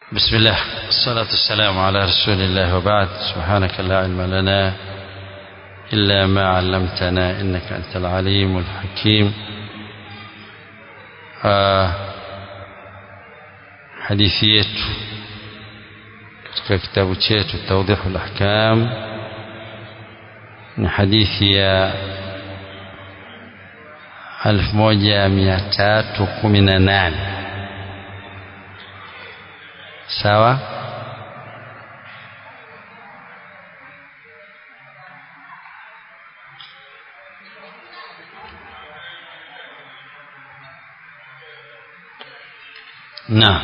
بسم الله والصلاة والسلام على رسول الله وبعد سبحانك لا علم لنا إلا ما علمتنا إنك أنت العليم الحكيم آه hadithi yetu katika kitabu chetu tawdihu lahkam ni hadithi ya 1318 sawa نعم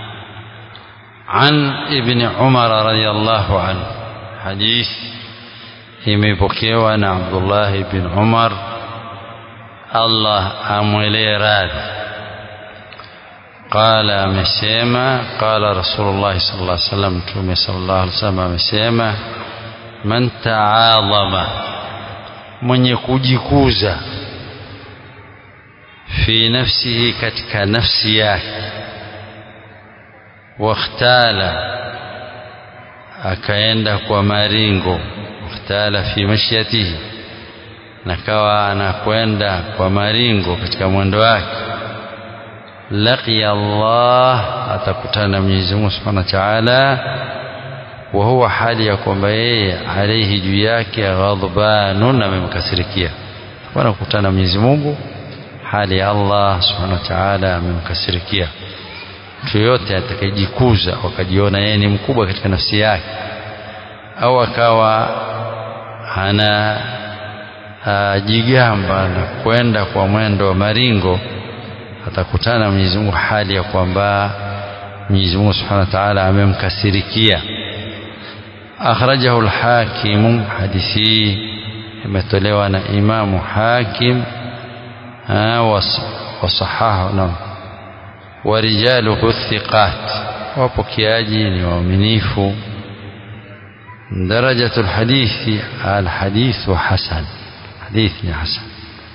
عن ابن عمر رضي الله عنه حديث imepokewa na Abdullah ibn Umar Allah amwelee radhi qala amesema qala Rasulullah sallallahu alaihi wasallam mtume sallallahu alaihi wasallam amesema man ta'adhama mwenye kujikuza fi nafsihi katika nafsi yake wakhtala akaenda kwa maringo wakhtala fi mashyatihi nakawa anakwenda kwa maringo katika mwendo wake laqiya Allah atakutana na Mwenyezi Mungu Subhanahu wa Ta'ala wa huwa hali ya kwamba yeye alaihi juu yake ghadbanun amemkasirikia wanakutana na Mwenyezi Mungu hali ya Allah Subhanahu wa Ta'ala amemkasirikia mtu yoyote atakayejikuza wakajiona yeye ni mkubwa katika nafsi yake au akawa ana uh, jigamba na kwenda kwa mwendo wa maringo atakutana na Mwenyezi Mungu hali ya kwamba Mwenyezi Mungu Subhanahu wa Ta'ala amemkasirikia akhrajahu al-Hakim hadithi imetolewa na Imamu Hakim wasahahu na ورجاله الثقات وبكياجي ومنيف درجة الحديث الحديث حسن حديث حسن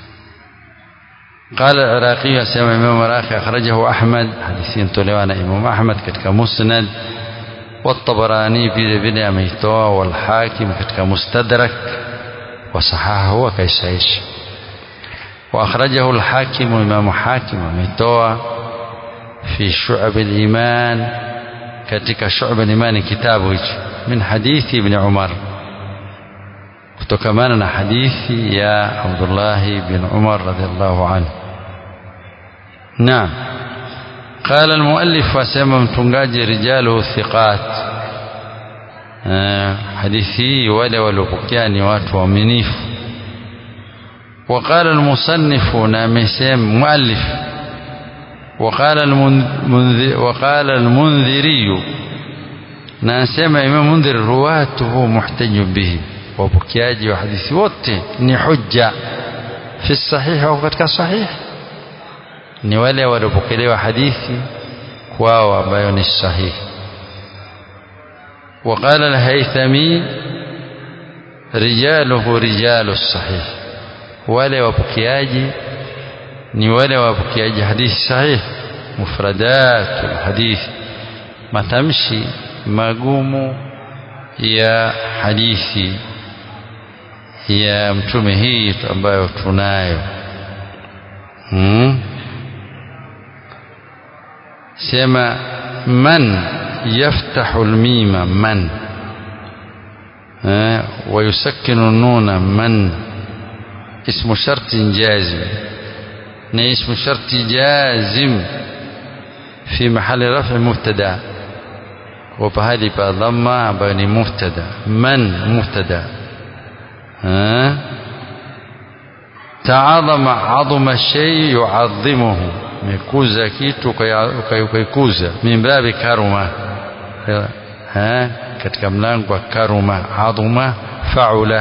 قال العراقي سمع إمام العراقي أخرجه أحمد حديثين تلوانا إمام أحمد كتك مسند والطبراني في بن أميتوا والحاكم كتك مستدرك وصححه وكيسايش وأخرجه الحاكم إمام حاكم أميتوا في شعب الإيمان كتك شعب الإيمان كتابه من حديث ابن عمر كتكمانا حديث يا عبد الله بن عمر رضي الله عنه نعم قال المؤلف وسمى متنجاج رجاله الثقات حديثي ولا ولبكيان واتوا منيف وقال المصنف نامسام مؤلف وقال المنذر وقال المنذري ناسما امام منذر رواته محتج به وبكياجي وحديث wote ni hujja fi sahih au katika sahih ni wale waliopokelewa hadithi kwao ambayo ni sahih وقال الهيثمي رجاله رجال الصحيح wale wapokeaji ni wale wapokeaji hadithi sahih mufradatul hadith matamshi magumu ya hadithi ya mtume hii ambayo tunayo hmm? sema man yaftahu almima man ويسكن النون من اسم شرط جازم ni ismu sharti jazim fi mahali rafi mubtada wa pahali pa dhamma ambayo ni mubtada man mubtada taadhama adhama shay yuadhimuhu mekuza kitu ukaikuza min babi karuma katika mlango wa karuma adhuma faula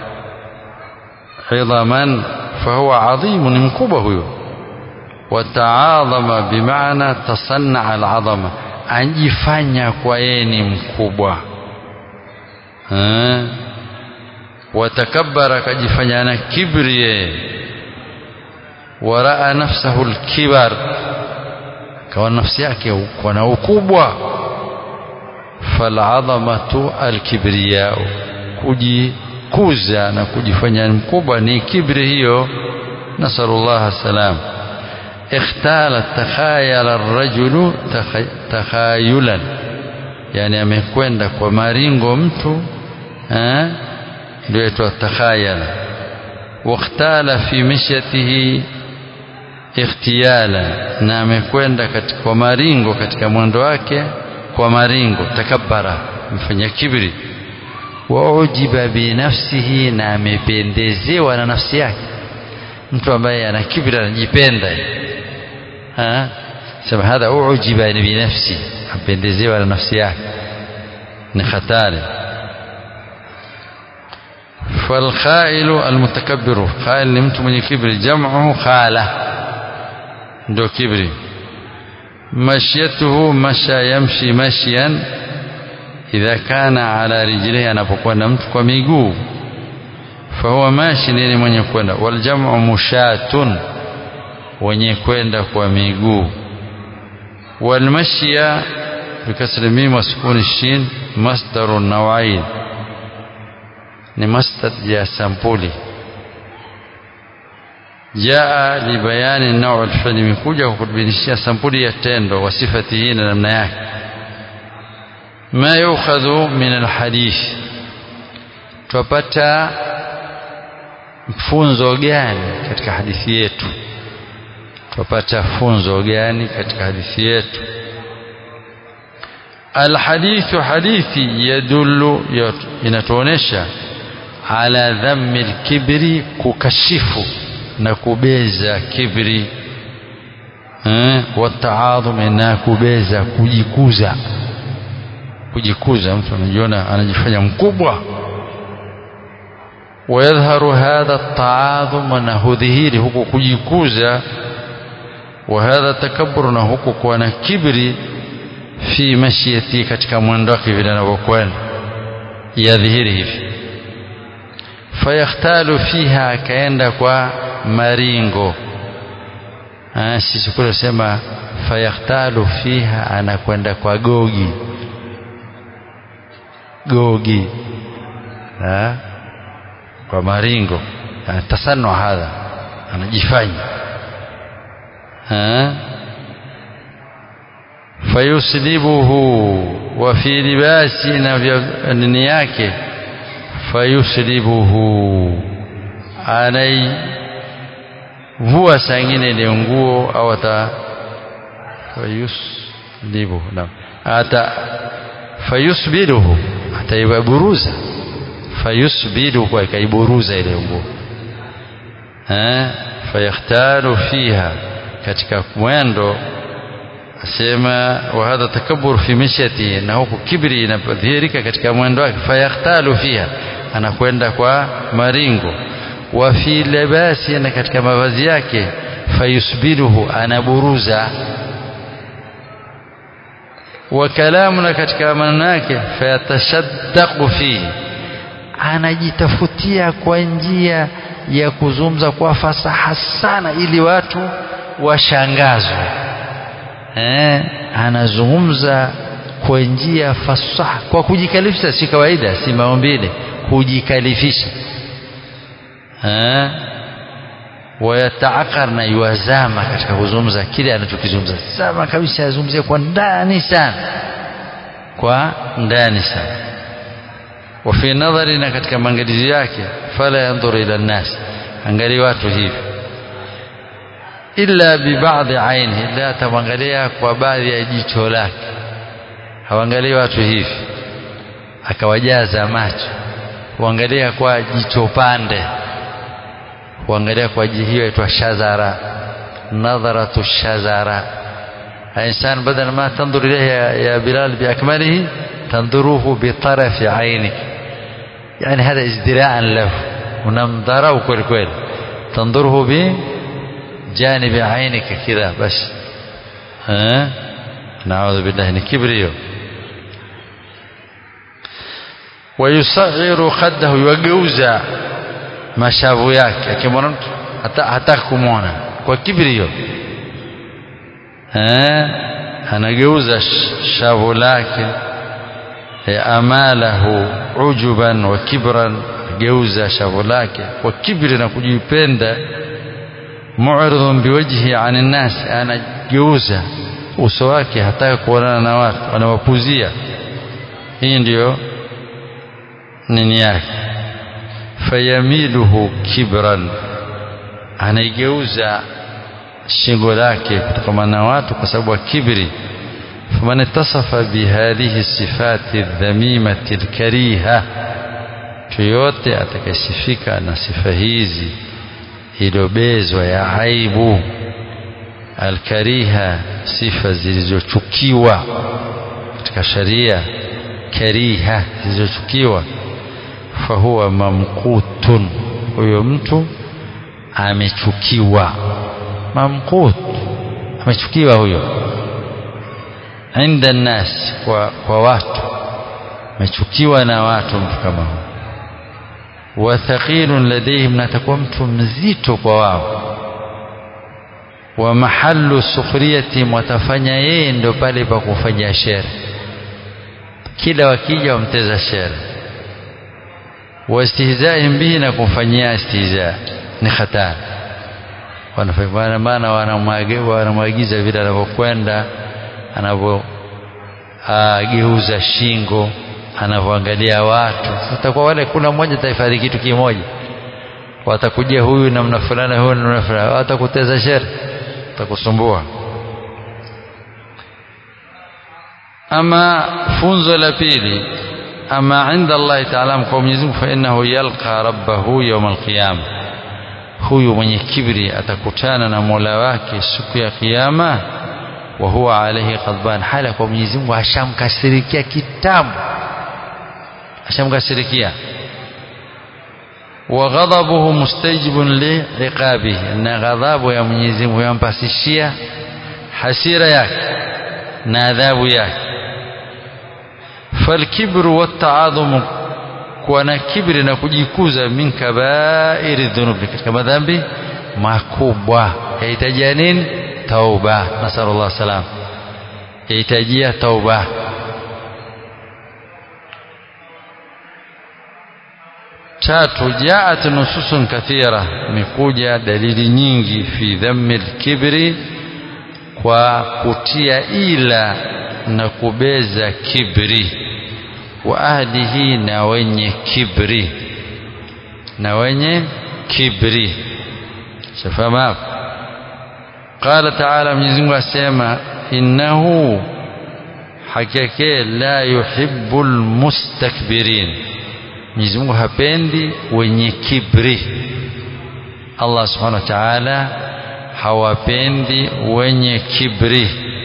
idhaman فهو عظيم مكوبة هو وتعاظم بمعنى تصنع العظمة anjifanya kwa yeye ni mkubwa watakabbara akajifanya na kibri yeye waraa nafsahu lkibar kawa nafsi yake uko na ukubwa faladhamatu alkibriyau kujikuza na kujifanya mkubwa ni kibri hiyo nasalullah salam ikhtala takhayala arrajulu takhayulan yani amekwenda kwa maringo mtu eh ndio itwa takhayala wakhtala fi mishyatihi ikhtiyala na amekwenda kwa maringo katika mwendo wake kwa maringo takabbara mfanya kibri wa ujiba binafsihi na amependezewa na nafsi yake mtu ambaye ana kibri anajipenda ha sema hadha ujiba binafsi apendezewa na nafsi yake ni hatari فالخائل المتكبر خائل ni mtu mwenye kibri jam'u khala ndio kibri mashyatuhu masha yamshi mashyan idha kana ala rijlihi anapokwenda mtu kwa miguu fahuwa mashi ni mwenye kwenda waljamu mushatun wenye kwenda kwa miguu walmashya bikasri mim wa sukuni shin masdaru nawain ni masdar ya sampuli jaa libayani nau alfili imekuja kwa kutubinishia sampuli ya tendo wa sifati hii na namna yake ma yukhadhu min alhadith twapata funzo gani katika hadithi yetu twapata funzo gani katika hadithi yetu alhadithu hadithi yadullu inatuonesha ala dhammi alkibri kukashifu na kubeza kibri eh wataadhum na kubeza kujikuza kujikuza mtu anajiona anajifanya mkubwa ويظهر هذا التعاظم نهذهير huku kujikuza وهذا التكبر na huku kuwa na kibri fi mashiyati katika mwendo wake vile anavyokwenda yadhihiri hivi fayakhtalu fiha akaenda kwa maringo sisi kule sema fayakhtalu fiha anakwenda kwa gogi gogi ha? kwa maringo tasannu hadha anajifanya ha? fayuslibuhu wa fi libasi na nini yake fayuslibuhu anai vua saa ingine ile nguo au ata fayuslibuhu naam ata fayusbiluhu ataiburuza fayusbiluhu akaiburuza ile nguo eh fayakhtaru fiha katika mwendo asema wa hadha takabbur fi mishyati na huku kibri inadhihirika katika mwendo wake fayakhtalu fiha anakwenda kwa maringo wa fi libasi na katika mavazi yake fayusbiluhu anaburuza wa kalamuna katika maneno yake fayatashaddaqu fihi anajitafutia kwa njia ya kuzungumza kwa fasaha sana ili watu washangazwe eh, anazungumza kwa njia fasaha kwa kujikalifisha si kawaida si maumbile kujikalifisha eh, wayataakar na yuazama katika kuzungumza kile anachokizungumza sama kabisa azungumzie kwa ndani sana kwa ndani sana wafi nadhari na katika maangalizi yake fala yandhuru ila nnas angali watu hivi illa bibadhi aini illa atamwangalia kwa baadhi ya jicho lake hawangalii watu hivi akawajaza macho huangalia kwa jicho pande huangalia kwa hiyo aitwa shazara nadharatu shazara insan badala ma tandur ilayhi ya, ya bilal biakmalihi tanduruhu bitarafi ainik yani hada izdiraan lahu unamdharau kweli kweli tanduruhu bi جانب عينك كذا بس ها نعوذ بالله من كبريو ويصغر خده يوجوزا mashavu yake akimwona mtu hata hataki kumwona kwa kibrio eh anageuza shavu lake amalahu ujuban wa kibran geuza shavu lake kwa kibri na kujipenda mu'ridun biwajhi anin nas anageuza uso wake hataka kuonana na watu anawapuzia hii ndiyo nini yake fayamiluhu kibran anaigeuza shingo lake kutokana na watu kwa sababu ya kibri faman ittasafa bihadhihi sifati dhamimati alkariha yoyote atakayesifika na sifa hizi iliyobezwa ya aibu alkariha sifa zilizochukiwa katika sharia kariha zilizochukiwa fahuwa mamqutun huyo mtu amechukiwa mamqut amechukiwa huyo inda nnas kwa, kwa watu amechukiwa na watu mtu kama huyo wathaqilun ladaihim na atakuwa mtu mzito kwa wao wa mahallu sukhriyatihim watafanya yeye ndio pale pa kufanya shere kila wakija wamteza shere wastihzaihim bihi na kumfanyia istihza ni hatari wanafanya maana wanamwagiza vile anavyokwenda anavyogeuza shingo anavyoangalia watu sasa kwa wale kuna mmoja atahifadhi kitu kimoja watakujia huyu namna fulani huyu namna fulani watakuteza shere watakusumbua ama funzo la pili ama inda Allah taala kwa Mwenyezi Mungu fa innahu yalqa rabbahu yawm alqiyama huyu mwenye kibri atakutana na Mola wake siku ya kiyama wa huwa alayhi ghadban hala kwa Mwenyezi Mungu ashamkasirikia kitambo ashamkasirikia wa ghadabuhu mustajibun li iqabihi na ghadhabu ya Mwenyezi Mungu yampasishia hasira yake na adhabu yake falkibru wattaadhumu kuwa na kibri na kujikuza min kabairi dhunubi katika madhambi makubwa yahitajia nini tauba nasallallahu salam yahitajia tauba tatu jaat nususun kathira imekuja dalili nyingi fi dhammi lkibri kwa kutia ila na kubeza kibri wa ahlihi na wenye kibri na wenye kibri shafahamu hapo qala taala mwenyezi mungu asema innahu hakika la yuhibbu lmustakbirin mwenyezi mungu hapendi wenye kibri allah subhanahu wa taala hawapendi wenye kibri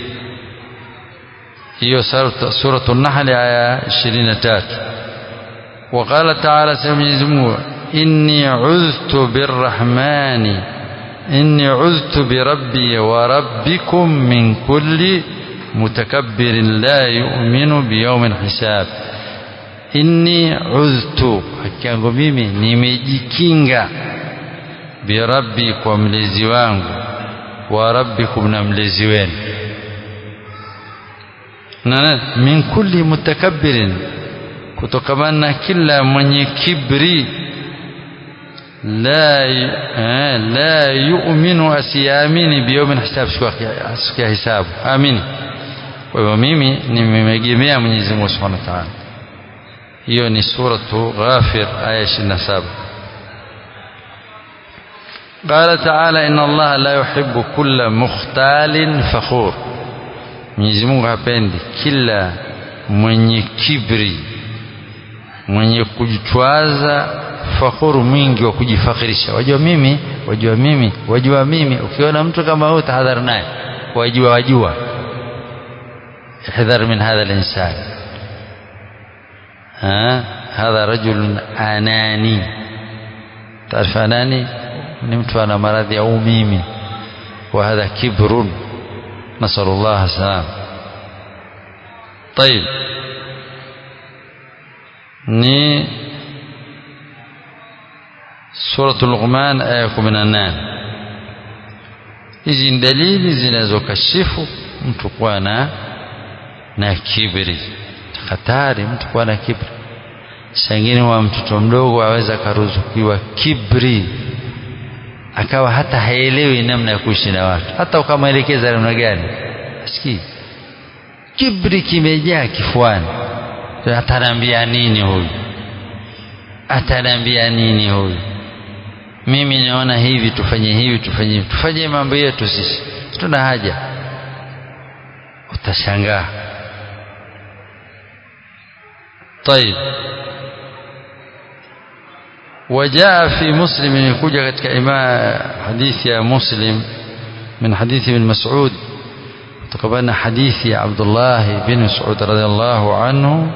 hiyo suratu nahli aya 23 وقال تعالى سمع زمو إني عذت بالرحمن إني عذت بربي وربكم من كل متكبر لا يؤمن بيوم الحساب inni udhtu haki yangu mimi nimejikinga birabbi kwa mlezi wangu wa rabbikum na mlezi wenu na min kulli mutakabbirin kutokamana na kila mwenye kibri la eh, la yu'minu asiamini biyomin hisab siku ya hisabu amini kwa hivyo mimi nimemegemea Mwenyezi Mungu Subhanahu wa Ta'ala hiyo ni suratu Ghafir aya 27 قال تعالى إن الله لا يحب كل مختال فخور Mwenyezi Mungu hapendi kila mwenye kibri mwenye kujitwaza fakhuru mwingi wa kujifakhirisha wajua mimi wajua mimi wajua mimi ukiona mtu kama huyo tahadhari naye wajua wajua احذر من هذا الإنسان ها هذا رجل أناني تعرف أناني نمت أنا مرضي أو ميمي وهذا كبر نسأل الله السلام طيب ni suratul Luqman aya 18 hizi ni dalili zinazokashifu mtu kuwa na na kibri hatari mtu kuwa na kibri sangine wa mtoto mdogo aweza akaruzukiwa kibri akawa hata haelewi namna ya kuishi na watu hata ukamwelekeza namna gani asikii kibri kimejaa kifuani ataniambia nini huyu ataniambia nini huyu mimi naona hivi tufanye hivi tufanye hivi tufanye mambo yetu sisi tuna haja utashangaa طيب وجاء في مسلم يكوجا katika ima hadithi ya muslim من حديث ابن مسعود تقبلنا حديث عبد الله بن مسعود رضي الله عنه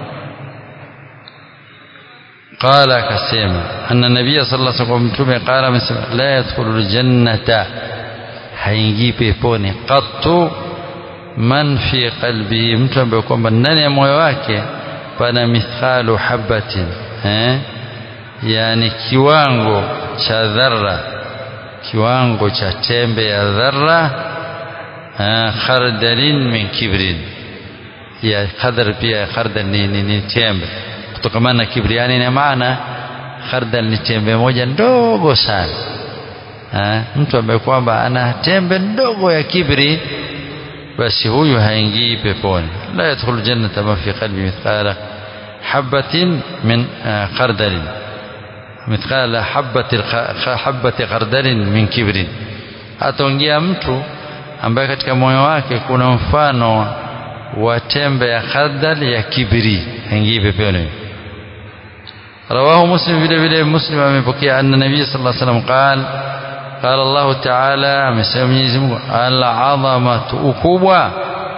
قال كسيما أن النبي صلى الله عليه وسلم قال مسلم لا يدخل الجنة haingii peponi qattu man fi qalbihi mtu ambaye kwamba ndani ya moyo wake pana mithqalu habatin eh? yani kiwango cha dharra kiwango cha tembe ya dharra eh, khardalin min kibrin ya khadar pia khardal ni, ni, ni tembe kutokamana na kibri yani ina maana khardal ni tembe moja ndogo sana ha? mtu ambaye kwamba ana tembe ndogo ya kibri basi huyu haingii peponi la yadkhulu jannata man fi qalbi mithqala habatin min khardalin mithqala habati habati khardalin min kibrin ataingia mtu ambaye katika moyo wake kuna mfano wa tembe ya khardal ya kibri haingii peponi رواه مسلم vile vile مسلم amepokea anna nabii sallallahu alaihi wasallam qala قال الله تعالى amesema Mwenyezi Mungu al-azamatu ukubwa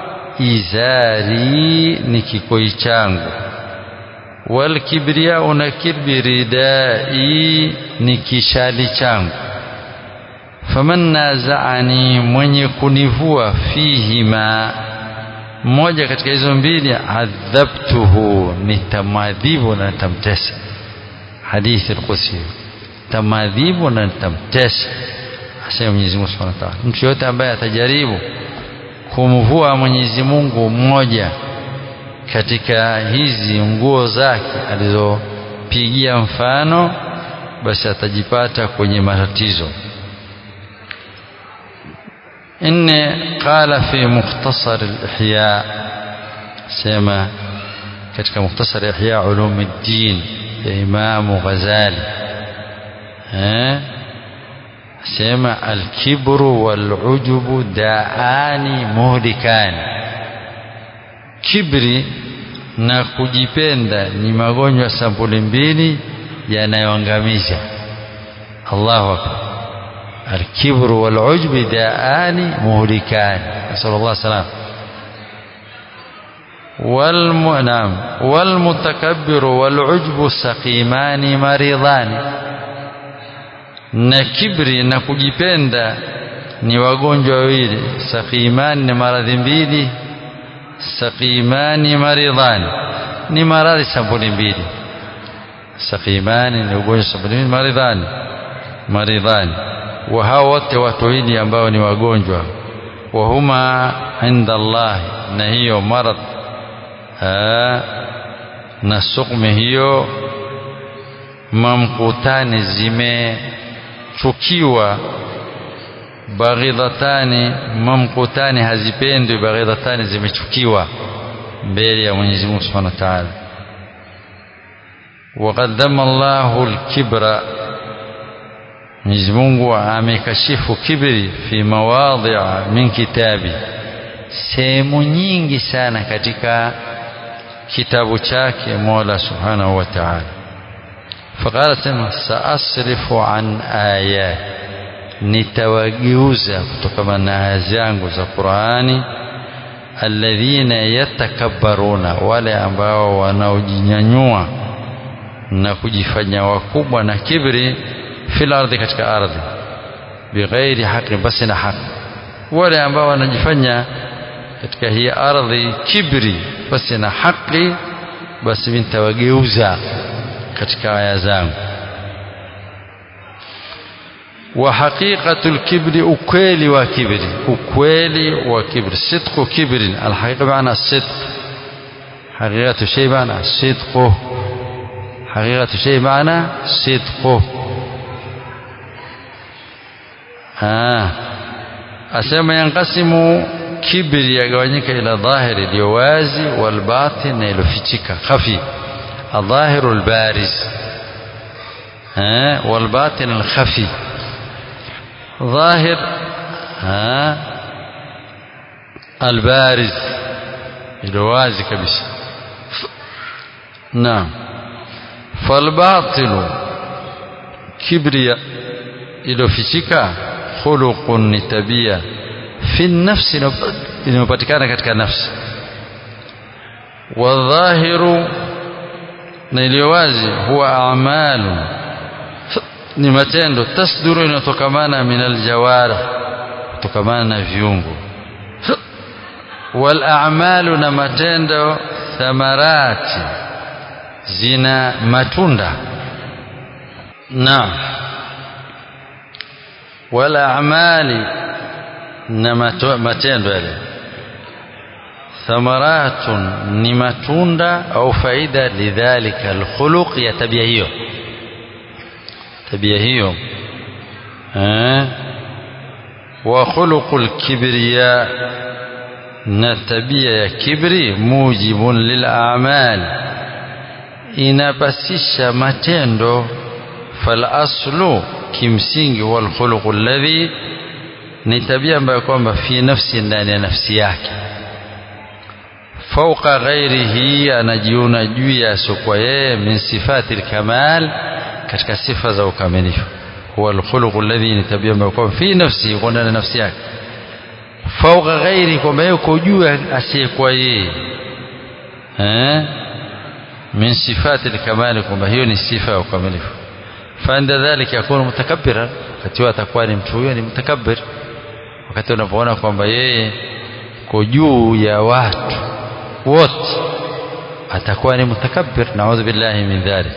izari ni kikoi changu wal kibriya na kibri dai ni kishali changu faman nazaani mwenye kunivua fihima mmoja katika hizo mbili adhabtuhu nitamadhibu na nitamtesa hadithi al-qudsi tamadhibu na nitamtesa asema Mwenyezi Mungu Subhanahu wa Ta'ala mtu yote ambaye atajaribu kumvua Mwenyezi Mungu mmoja katika hizi nguo zake alizopigia mfano basi atajipata kwenye matatizo inne qala fi mukhtasar al-ihya sema katika mukhtasar ihya ulumuddin ya Imam Ghazali eh sema alkibru walujubu daani muhlikani kibri na kujipenda ni magonjwa sampuli mbili yanayoangamiza Allahu akbar alkibru walujbu daani muhlikani nasallallahu salam والمنام والمتكبر والعجب سقيمان مريضان na kibri na kujipenda ni wagonjwa wawili sakimani ni maradhi mbili sakimani maridhani ni maradhi sampuli mbili sakimani ni ugonjwa sampuli mbili maridhani maridhani wa hao wote watu wawili ambao ni wagonjwa wa huma inda Allah na hiyo marad na sukmi hiyo mamkutani zime chukiwa baghidhatani mamkutani hazipendwi baghidhatani zimechukiwa mbele ya Mwenyezi Mungu Subhanahu wa Ta'ala وقد ذم الله الكبر Mwenyezi Mungu amekashifu kibri fi mawadhi'a min kitabi sehemu nyingi sana katika kitabu chake Mola Subhanahu wa Ta'ala فقال سما سأصرف عن آيات nitawageuza kutokana na aya zangu za Qur'ani alladhina yatakabbaruna wale ambao wanaojinyanyua na kujifanya wakubwa na kibri fil ardhi katika ardhi bighairi haki basi na haki wale ambao wanajifanya katika hii ardhi kibri basi na haki basi nitawageuza katika aya zangu wa haqiqatul kibri ukweli wa kibri ukweli wa kibri sidqu kibri alhaqiqa maana sidq حقيقة شيء معنى صدقه حقيقة شيء معنى صدقه آه. أسمى ينقسم kibri yagawanyika ila dhahiri iliyo wazi walbatin na iliyofichika khafi adhahiru albariz walbatin alkhafi dhahir albariz iliyo wazi kabisa naam falbatilu kibria iliyofichika khuluqun ni tabia fi nafsi inayopatikana katika nafsi wadhahiru na iliyo wazi huwa amalu ni matendo tasduru inayotokamana min aljawarih kutokamana na viungo wal a'malu na matendo thamarati zina matunda naam wal a'mali na matendo yale thamaratun ni matunda au faida lidhalika alkhuluq ya tabia hiyo tabia hiyo eh wa khuluqul kibriya na tabia ya kibri mujibun lil a'mal inapasisha matendo fal aslu kimsingi wal khuluq alladhi ni tabia ambayo kwamba fi nafsi ndani ya nafsi yake fauqa ghairihi anajiona juu ya sokwa yeye min sifati alkamal katika sifa za ukamilifu huwa alkhuluq alladhi ni tabia ambayo kwamba fi nafsi kwa ndani ya nafsi yake fauqa ghairi kwamba yuko juu asiyekuwa yeye eh min sifati alkamal kwamba hiyo ni sifa ya ukamilifu فعند ذلك يكون متكبرا wakati atakuwa ni mtu huyo ni mtakabbir wakati unapoona kwamba yeye ko juu ya watu wote atakuwa ni mutakabbir naudhu billahi min dhalik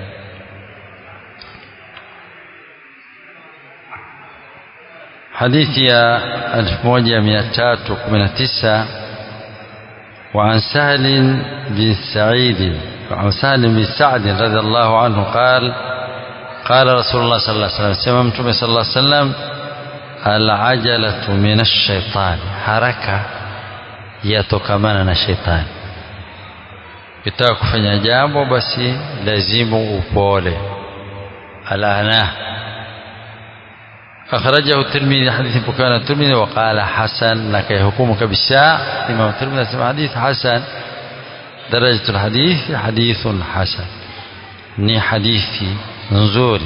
حديث يا 1319 وعن سهل بن سعيد وعن سهل بن سعد رضي الله عنه قال قال رسول الله صلى الله عليه وسلم سمع متوم صلى الله عليه وسلم العجلة من الشيطان حركة yatokamana na shetani ukitaka kufanya jambo basi lazimu upole alana أخرجه الترمذي حديث بكان الترمذي وقال حسن لك يحكم كبساء الإمام الترمذي اسمه حديث حسن درجة الحديث حديث حسن ني حديثي نزوري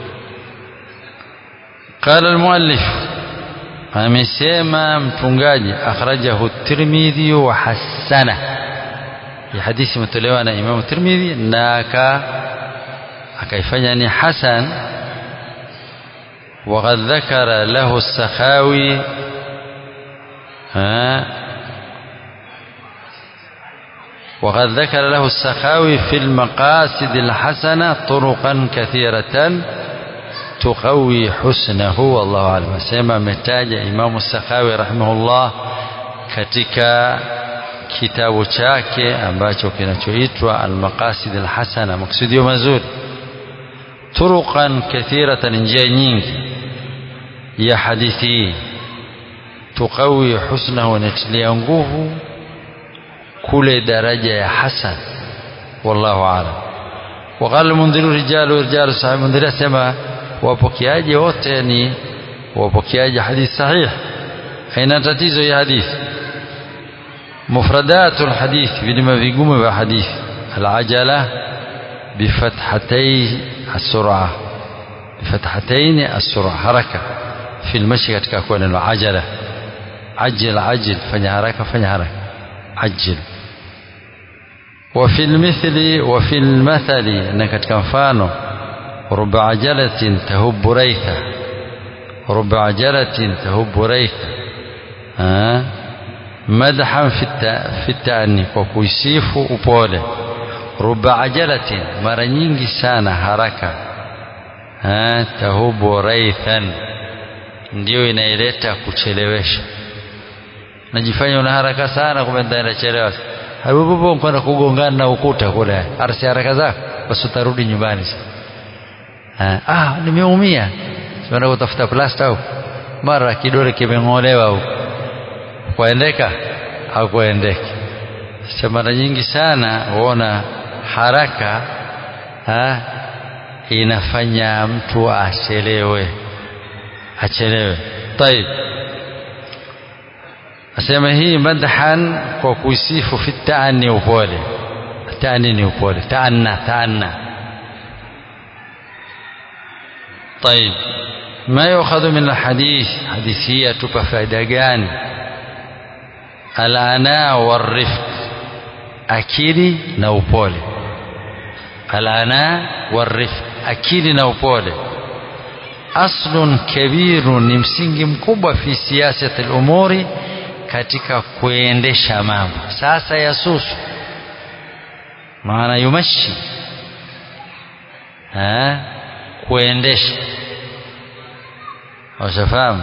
قال المؤلف amesema mtungaji akhrajahu tirmidhi wa hasana hii hadithi imetolewa na imamu tirmidhi na aka akaifanya ni hasan وقد ذكر له السخاوي ها وقد ذكر له السخاوي في المقاصد الحسنة طرقا كثيرة تقوي حسنه والله أعلم سيما متاج إمام السخاوي رحمه الله katika kitabu chake ambacho kinachoitwa almaqasid alhasana maksudio mazuri turuqan kathiratan njia nyingi ya hadithi tuqawi husnahu inatilia nguvu kule daraja ya hasan wallahu aalam وقال المنذر رجال ورجال صحيح المنذر asema wapokeaji wote ni wapokeaji hadithi sahih haina tatizo ya hadithi مفردات الحديث vilima vigumu vya hadithi العجلة بفتحتي السرعة بفتحتين السرعة حركة في المشي katika kuwa neno ajala ajil ajil fanya haraka fanya haraka ajil وفي المثل وفي المثل انك katika mfano رب عجلة تهب ريثا رب عجلة تهب ريثا ها مدحا في في التأني وكيسيف upole رب عجلة mara nyingi sana haraka ha tahubu raithan ndio inaileta kuchelewesha najifanya una haraka sana kumbe ndachelewa habibu kwenda kugongana na ukuta kule arsi haraka zako basi utarudi nyumbani sasa ah nimeumia kwenda kutafuta plasta au mara kidole kimeng'olewa au kuendeka au kuendeka sasa mara nyingi sana huona haraka ha, inafanya mtu achelewe achelewe طيب asema hii madhan kwa kuisifu fi taani upole taani ni upole taanna taanna طيب ما يؤخذ من الحديث حديثية تبقى فائدة gani العناء والرفق akili na upole alana warifq akili na upole aslun kabiru ni msingi mkubwa fi siyasati lumuri katika kuendesha mambo sasa yasusu maana yumashi ha? kuendesha washafahamu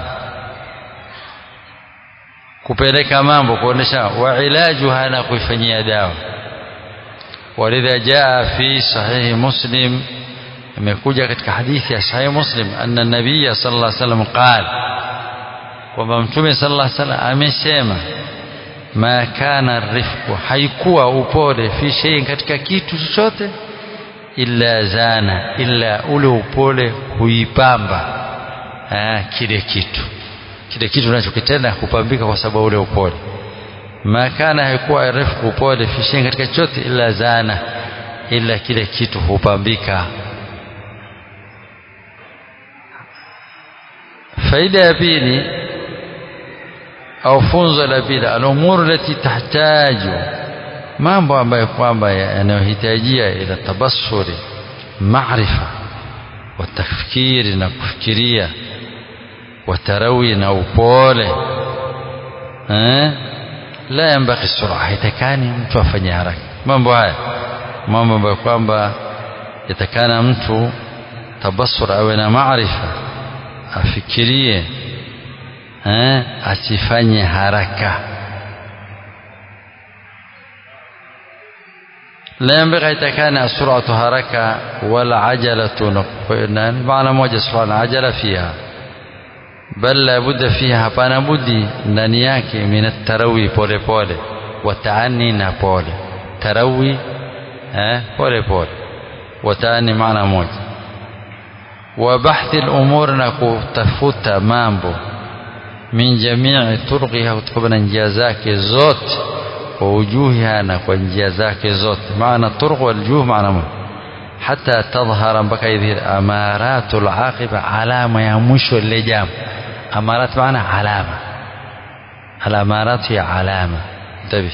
kupeleka mambo kuonesha wa ilajuha na kuifanyia dawa walidha jaa fi sahihi muslim imekuja katika hadithi ya sahihi muslim anna nabiya sallallahu alaihi wasallam qala kwamba mtume sallallahu alaihi wasallam amesema ma kana rifqu haikuwa upole fi shay'in katika kitu chochote illa zana illa ule upole huipamba kile kitu kile kitu unachokitenda kupambika kwa sababu ule upole makana haikuwa refu upole fisheni katika chote ila zana ila kile kitu hupambika faida ya pili au funzo la pili alumuru lati tahtaju mambo ambayo kwamba yanayohitajia ila tabassuri maarifa wa tafkiri na kufikiria watarawi na upole eh? la yambaghi sura haitakani mtu afanye haraka mambo haya mambo ambayo kwamba yatakana mtu tabasur awe na maarifa afikirie eh? asifanye haraka لا ينبغي يتكان السرعة حركة ولا عجلة معنى موجة سرعة عجلة فيها bal la budda fiha hapana budi ndani yake min tarawi pole pole wataani na pole tarawi eh pole pole wataani maana moja wa bahthi al-umur na kutafuta mambo min jamii turqiha kutokana na njia zake zote wa ujuhiha na kwa njia zake zote maana turq wal juh maana moja hata tadhhara mpaka idhir amaratul aqiba alama ya mwisho lile jambo amarat maana alama alamarat ya alama انتبه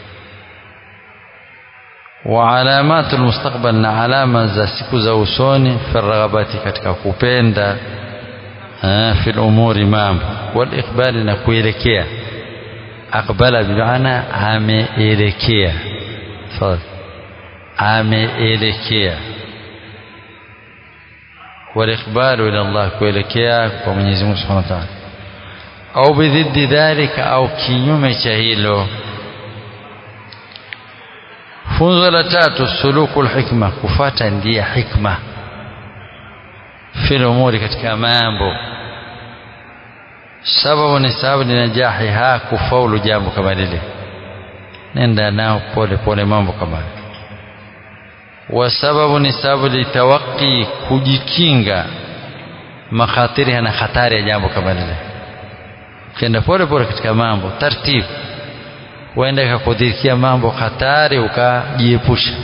وعلامات المستقبل na alama za siku za usoni fi raghabati katika kupenda fi umuri mambo wal iqbali na kuelekea aqbala bimaana ameelekea ameelekea والاقبال الى الله kuelekea kwa Mwenyezi Mungu Subhanahu wa Ta'ala au bidhiddi dhalika au kinyume cha hilo funzo la tatu suluku hikma kufata ndia hikma fil umuri katika mambo sababu ni sababu ni najahiha kufaulu jambo kama lile nenda nao pole pole mambo kama lile wa sababu ni sababu litawaki kujikinga makhatiri na hatari ya jambo kama lile ukienda pole pole katika mambo taratibu huenda ikakudhirikia mambo hatari ukajiepusha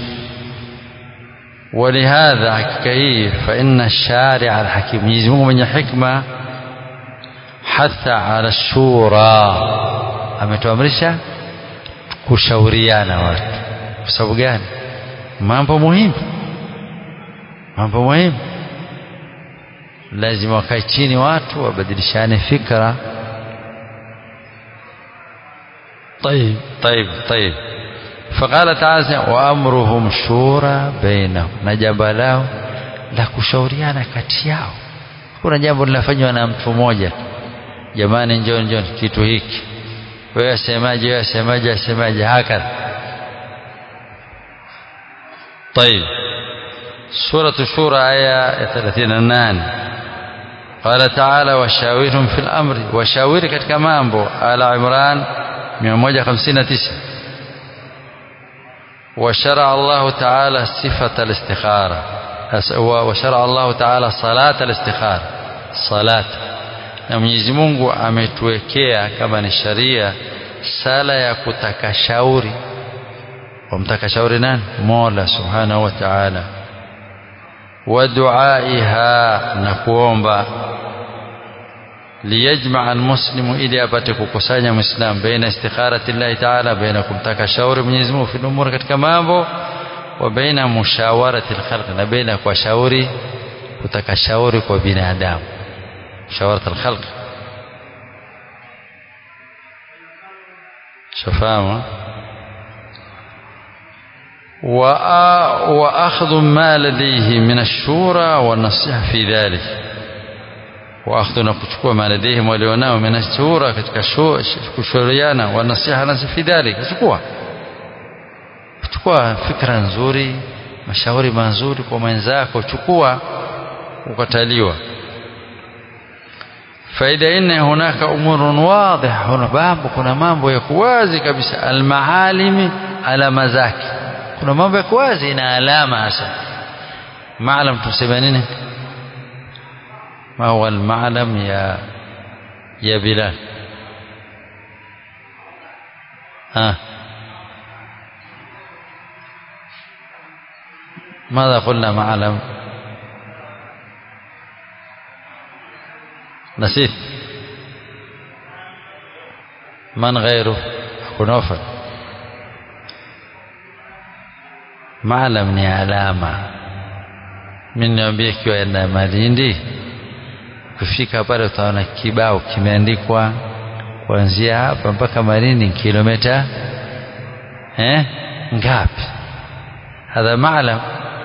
ولهذا hakika hii فإن الشارع الحكيم Mwenyezi Mungu mwenye hikma hatha ala shura ametuamrisha kushauriana watu kwa sababu gani mambo muhimu mambo muhimu lazima wakae chini watu wabadilishane fikra طيب طيب طيب فقال تعالى وامرهم شورى بينهم na jambo lao la kushauriana kati yao kuna jambo linafanywa na mtu mmoja jamani njoo njoo kitu hiki wewe asemaje wewe asemaje asemaje haka طيب سورة الشورى آية 38 قال تعالى وشاورهم في الأمر وشاوري katika mambo ala Imran 159 وشرع الله تعالى صفة الاستخارة وشرع الله تعالى صلاة الاستخارة صلاة na Mwenyezi Mungu ametuwekea kama ni sharia sala ya kutaka shauri wamtaka shauri nani Mola Subhanahu wa Ta'ala wa duaiha na kuomba liyajmaa almuslimu ili apate kukusanya muislam baina istikharati llahi taala baina kumtaka shauri Mwenyezi Mungu fi umuri katika mambo wa baina mushawarati alkhalq na baina kwa shauri kutaka shauri kwa binadamu mushawarat alkhalq shafahamu وأخذ ما لديه من الشورى والنصيحة في ذلك واخذ na kuchukua ma ladayhim walionao min ashura katika kushauriana wa nasiha nasi fi dhalika chukua chukua fikra nzuri mashauri mazuri kwa mwenzako chukua ukataliwa faida inna hunaka umurun wadih huna mambo kuna mambo ya kuwazi kabisa almaalimi alama zake kuna mambo ya kuwazi na alama hasa maalam tuseme nini ما هو المعلم يا يا بلال ها ماذا قلنا معلم نسيت من غيره أبو نوفل معلم ni alama mimi niambie kiwa enda Malindi kufika pale utaona kibao kimeandikwa kuanzia hapa mpaka Malindi kilomita eh ngapi hadha maalam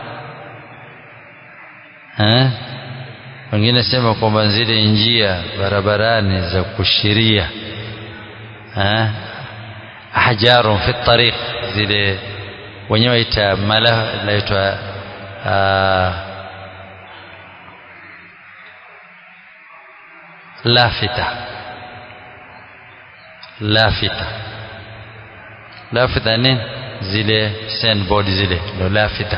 eh wengine sema kwamba zile njia barabarani za kushiria eh ahjarun fi tariq zile wenyewe ita mala inaitwa lafita lafita lafita nini zile sandboard zile ndo lafita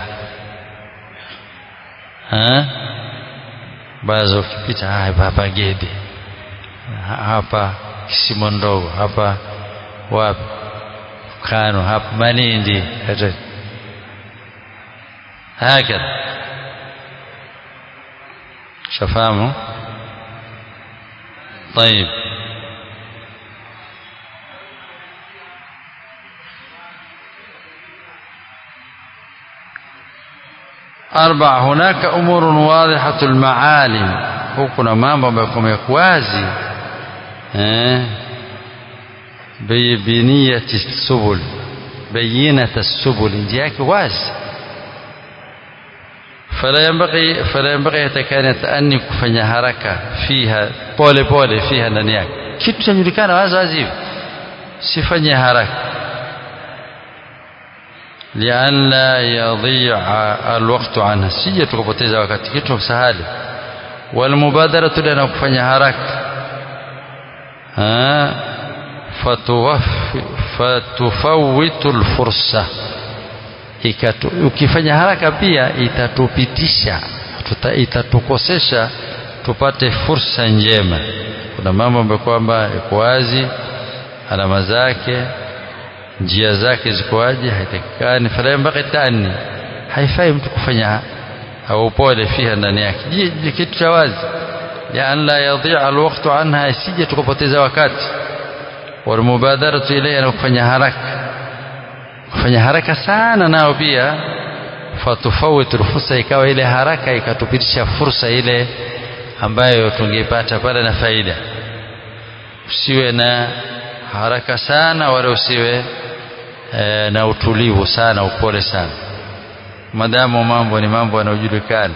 bazo ukipita hapa Gede hapa Kisimo ndogo hapa wapi Kano hapa Malindi hakadha shafahamu طيب أربع هناك أمور واضحة المعالم kuna mambo ambayo yako wazi eh bibiniyati subul bayinata subul njia yake wazi فلا ينبغي فلا ينبغي يتكان يتأني kufanya haraka fiha pole pole fiha ndani yake kitu chajulikana wazi wazi hivi sifanye haraka لأن لا يضيع الوقت عنها sije tukapoteza wakati kitu sahali والمبادرة لنا kufanya haraka ها فتفوت الفرصة ukifanya haraka pia itatupitisha tuta, itatukosesha tupate fursa njema kuna mambo ambayo kwamba yako wazi alama zake njia zake zikoaje haitakikani fala yambaghi tani haifai mtu kufanya au upole fiha ndani yake ni kitu cha wazi لأن لا يضيع الوقت عنها isije tukapoteza wakati walmubadaratu ilayha na kufanya haraka kufanya haraka sana nao pia fatufawitu fursa ikawa ile haraka ikatupitisha fursa ile ambayo tungeipata pale na faida usiwe na haraka sana wala usiwe e, na utulivu sana upole sana madamu mambo ni mambo yanayojulikana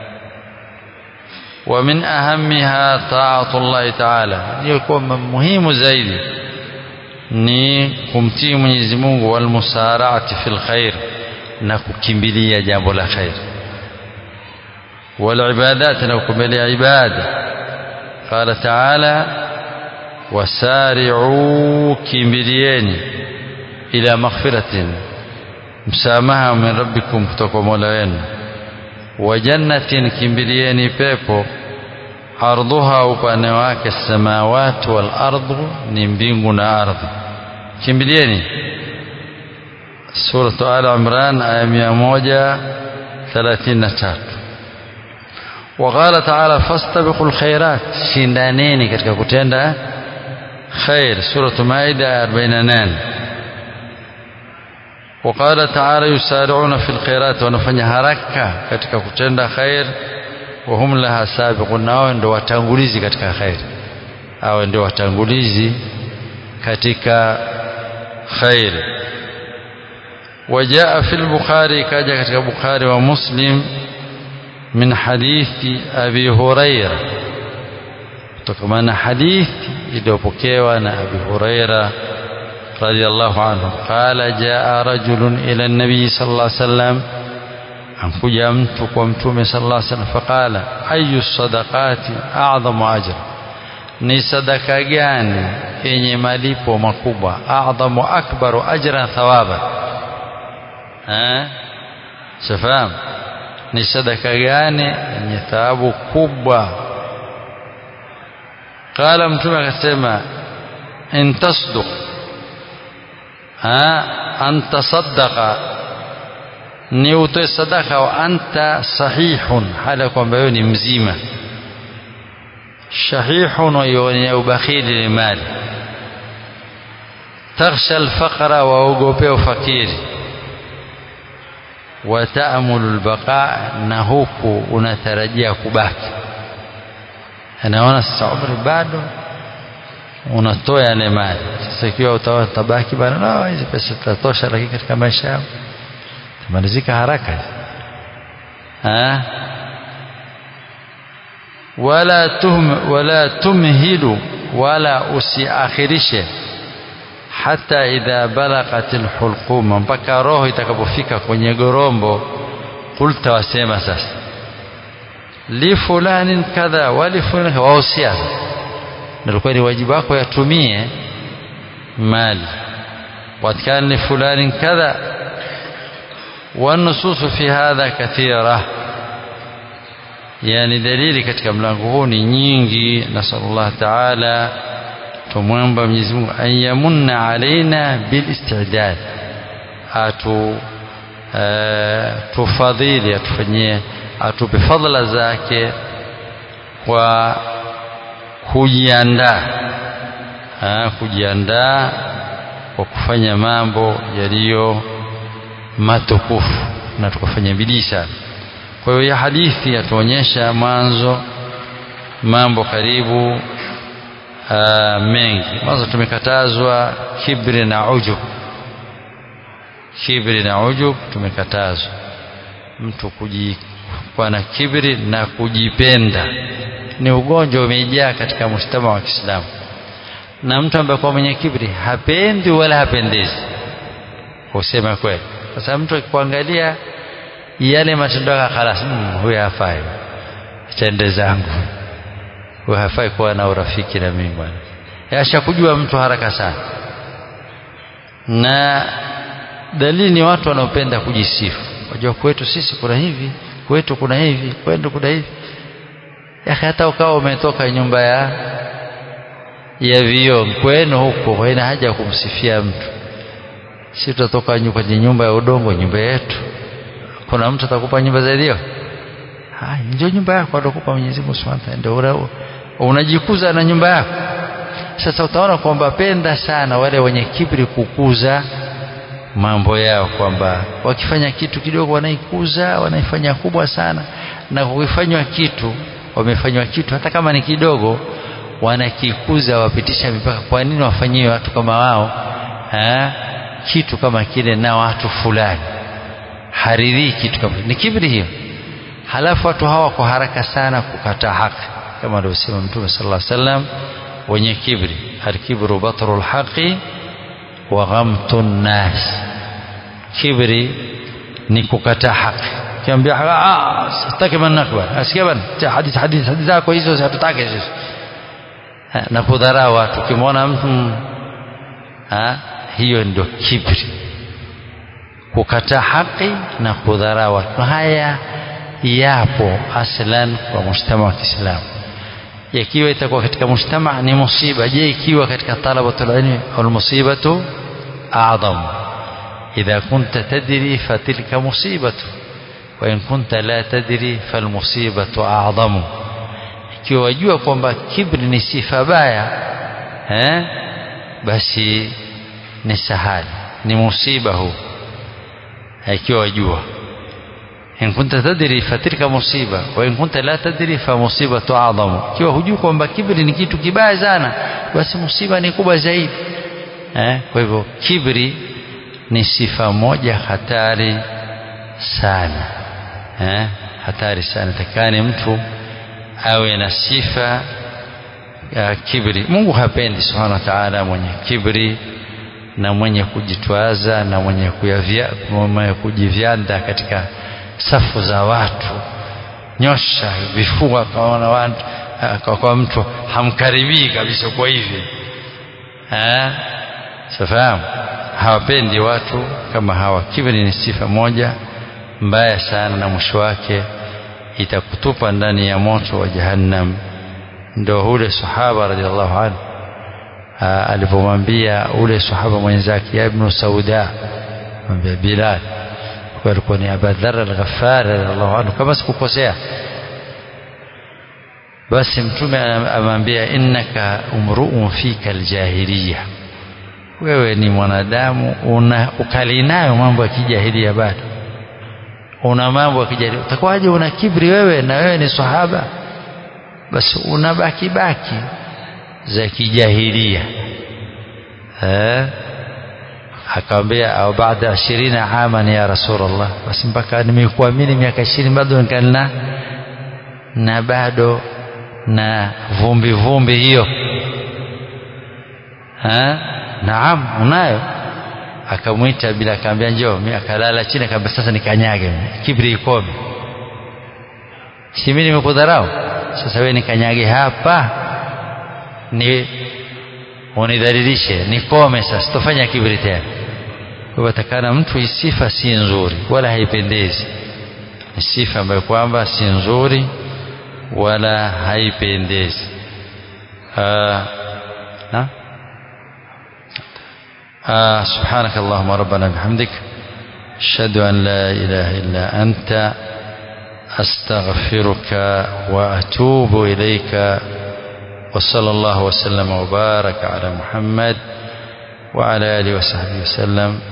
wa min ahamiha taatu llahi taala iliyokuwa muhimu zaidi ni kumtii Mwenyezi Mungu walmusaraati fil khair na kukimbilia jambo la khair walibadat na kukimbilia ibada qala taala wasari'u kimbilieni ila maghfiratin msamaha min rabbikum kutoka mola wenu wa jannatin kimbilieni pepo ardhuha upane wake samawati wal ardu ni mbingu na ardhi kimbilieni suratu al imran aya 133 وقال تعالى فاستبقوا الخيرات شندانين katika kutenda khair suratu maida 48 وقال تعالى يسارعون في الخيرات wanafanya haraka katika kutenda khair wahum laha sabiqun nao ndio watangulizi katika khair hao ndio watangulizi katika khair وجاء في البخاري كاجا katika Bukhari wa Muslim من حديث أبي هريرة تكمن حديث iliyopokewa na Abi Huraira رضي الله عنه قال جاء رجل إلى النبي صلى الله عليه وسلم ankuja mtu kwa mtume sallallahu alaihi wasallam faqala ayu sadaqati a'zamu ajra ni sadaka gani yenye malipo makubwa a'zamu akbaru ajran thawaba eh shafahamu ni sadaka gani yenye thawabu kubwa qala mtume akasema in tasduq ha an tasaddaqa ni utoe sadaka wa anta sahihun hali kwamba wewe ni mzima shahihun wenye ubakhili ni mali takhsha alfaqra waogopea ufakiri wataamulu albaqa na huku unatarajia kubaki anaona sasa umri bado unatoa yale mali sasa ikiwa utabaki bana no hizi pesa zitatosha lakini katika maisha yao tamalizika haraka ha wala tum wala tumhilu wala usiakhirishe hata idha balaghat alhulquma mpaka roho itakapofika kwenye gorombo kulta wasema sasa li fulani kadha wali fulani wahusia ndio ni wajibu wako yatumie mali watkana li fulani kadha والنصوص في هذا كثيرة يعني دليل katika mlango huu ni nyingi nasallallahu ta'ala tumwomba Mwenyezi Mungu ayamunna alaina bilistidad atu tufadhili atufanyie atupe fadhila zake kwa kujiandaa kujiandaa kwa kufanya mambo yaliyo matukufu na tukafanya bidii sana kwa hiyo ya hadithi yatuonyesha mwanzo mambo karibu aa, mengi mwanzo tumekatazwa kibri na ujub kibri na ujub tumekatazwa mtu kuwa na kibri na kujipenda ni ugonjwa umejaa katika mshtama wa Kiislamu na mtu ambaye kwa mwenye kibri hapendi wala hapendezi kusema kweli sasa mtu akikuangalia yale matendo yake khalas mm, huyu hafai tende zangu huyu hafai kuwa na urafiki na mimi bwana ashakujua mtu haraka sana na dalili ni watu wanaopenda kujisifu wajua kwetu sisi kuna hivi kwetu kuna hivi kwetu kuna hivi ya hata ukawa umetoka nyumba ya ya vioo kwenu huko haina haja ya kumsifia mtu si tutatoka kwenye nyumba ya udongo nyumba yetu kuna mtu atakupa nyumba zaidi hiyo ndio nyumba yako atakupa Mwenyezi Mungu Subhanahu ndio unajikuza na nyumba yako sasa utaona kwamba penda sana wale wenye kibri kukuza mambo yao kwamba wakifanya kitu kidogo wanaikuza wanaifanya kubwa sana na kukifanywa kitu wamefanywa kitu hata kama ni kidogo wanakikuza wapitisha mipaka kwa nini wafanyiwe watu kama wao ha? kitu kama kile na watu fulani haridhii kitu kama ni kibri hiyo halafu watu hawa kwa haraka sana kukataa haki kama alivyosema mtume sallallahu alaihi wasallam wenye kibri alkibru batru lhaqi wa ghamtu nnas kibri ni kukataa haki kiambia ah sitaki manakba asikia bana hadithi hadithi hadithi zako hizo hatutaki sisi na kudharau watu ukimwona mtu ha, hiyo ndio kibri kukataa haki na kudharau watu haya yapo aslan kwa mujtama wa Kiislamu yakiwa itakuwa katika mujtama ni musiba je ikiwa katika talabatul ilmi al musibatu a'zam idha kunta tadri fatilka musibatu wa in kunta la tadri fal musibatu a'zamu ikiwa wajua kwamba kibri ni sifa baya eh basi ni sahali ni musiba huu ikiwa wajua in kunta tadri fatilka musiba wa in kunta la tadri fa musibatu a'zamu ikiwa hujui kwamba kibri ni kitu kibaya sana basi musiba ni kubwa zaidi eh kwa hivyo kibri ni sifa moja hatari sana eh hatari sana takani mtu awe na sifa ya kibri Mungu hapendi subhanahu wa ta'ala mwenye kibri na mwenye kujitwaza na mwenye kuyavya mwenye kujivyanda katika safu za watu nyosha vifua kaona watu kwa, kwa mtu hamkaribii kabisa kwa hivi eh safahamu hawapendi watu kama hawa kibri ni sifa moja mbaya sana na mwisho wake itakutupa ndani ya moto wa jahannam ndo ule sahaba radhiallahu anhu alipomwambia ule sahaba mwenzake ya ibnu sauda mwambia bilal alikuwa ni abadhar al-ghaffar radhiallahu anhu kama sikukosea basi mtume amwambia innaka umruun fika aljahiliya wewe ni mwanadamu una ukali nayo mambo ya kijahilia bado una mambo ya kijahilia utakuwaje una kibri wewe na wewe ni sahaba basi una baki baki za kijahilia eh akamwambia au baada 20 aman ya rasulullah basi mpaka nimekuamini miaka 20 bado nikalina na bado na vumbi vumbi hiyo ha naam unayo akamwita bila akamwambia njoo mimi akalala chini akamwambia sasa nikanyage kibri ikome si mimi nimekudharau sasa wewe nikanyage hapa ni unidhalilishe nikome sasa tofanya kibri tena kwa takana mtu isifa si nzuri wala haipendezi ni sifa ambayo kwamba si nzuri wala haipendezi na آه سبحانك اللهم ربنا بحمدك أشهد أن لا إله إلا أنت أستغفرك وأتوب إليك وصلى الله وسلم وبارك على محمد وعلى آله وصحبه وسلم